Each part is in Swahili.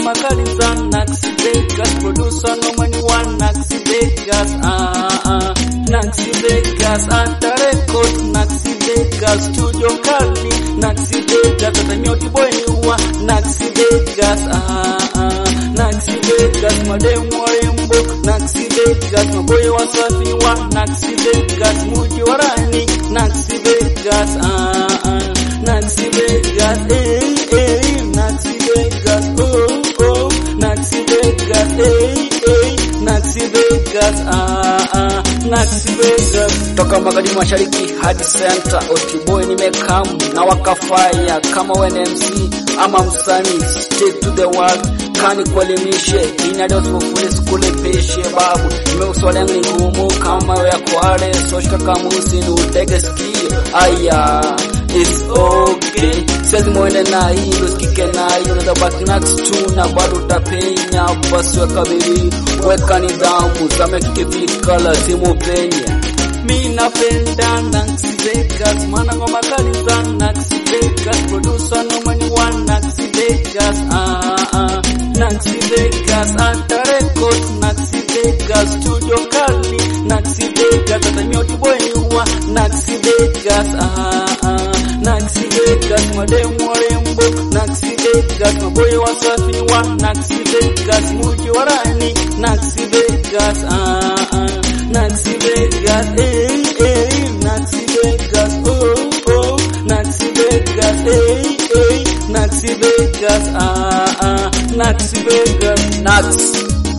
ngoma kali za Nax Vegas, producer noma ni wa Nax Vegas, ah ah Nax Vegas, anta record Nax Vegas, studio kali Nax Vegas, hata nyoti boy ni wa Nax Vegas, ah ah Nax Vegas, mademu warembo Nax Vegas, maboyo wasafi wa Nax Vegas, muji wa rani Nax Vegas, ah ah Nax Vegas, eh eh Nax Vegas, oh oh Nax Vegas, eh eh Nax Vegas, ah ah Nax Vegas. toka magharibi mashariki hadi center otiboy nimekamu na wakafaya kama wene MC ama msanii stick to the world kani kuelimishe inadosufuli sikulipishe babu nimeuswala yangu ni ngumu kama ya kwale soshika kamusi ni utege sikio aya It's okay Siwezi mwende na hilo sikike na hiyo Unaweza baki next tu na bado utapenya Basi weka bidii weka nidhamu Zame kikifika lazima upenye Mi napenda Nax Vegas, mana ngoma kali za Nax Vegas, producer noma ni wa Nax Vegas, ah ah Nax Vegas, anta record Nax Vegas, studio kali Nax Vegas, hata nyoti boy ni wa Nax Vegas, ah ah Nax Vegas, mademu warembo Nax Vegas, maboyo wasafi ni wa Nax Vegas, muji wa rani Nax Vegas, ah ah Nax Vegas, eh, eh, Nax Vegas, oh, oh, Nax Vegas, eh, eh, Nax Vegas, ah, ah, Nax Vegas. Nax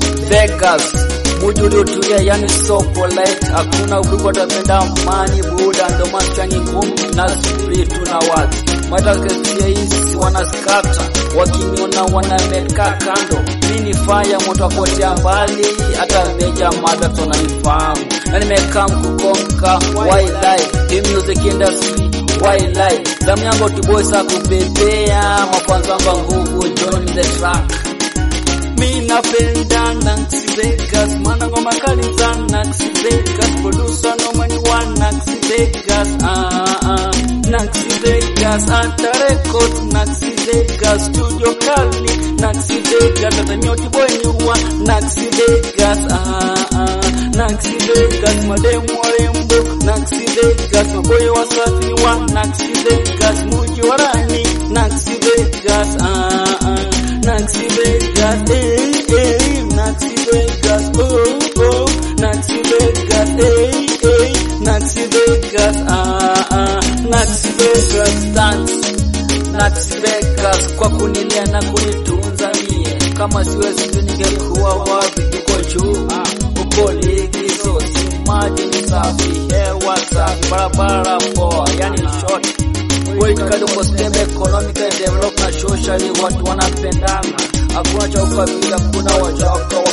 Vegas muji uliotulia yani so polite hakuna ubiku watapenda amani buda ndo maskani ngumi na spritu na watu matakasia hizi wanaskata wakiniona wanameka kando mini faya moto akotea mbali hata meja madato nanifahamu na nimekaa mkukonka wildlife hii music industry wildlife damu yangu tuboisa kupepea mafanzo anga nguvu join the track Mi napenda Nax Vegas, mana ngoma kali za Nax Vegas, producer noma ni wa Nax Vegas, ah ah Nax Vegas, anta record Nax Vegas, studio kali Nax Vegas, hata nyoti boy ni wa Nax Vegas, ah ah Nax Vegas, mademu warembo Nax Vegas, maboyo wasafi ni wa Nax Vegas, muji wa rani Nax Vegas, ah ah Nax Vegas, eh, eh, Nax Vegas, oh, oh, Nax Vegas, eh, eh, Nax Vegas, ah, ah, Nax Vegas, Thanks Nax Vegas kwa kunilia na kunitunza mie, kama siwezi tu ningekuwa wapi? Uko juu uko likizo, si maji ni safi, hewa safi, barabara poa, yani short Wait kadogo stable economic and develop na socially, watu wanapendana, hakuna cha ukabila, kuna wachaka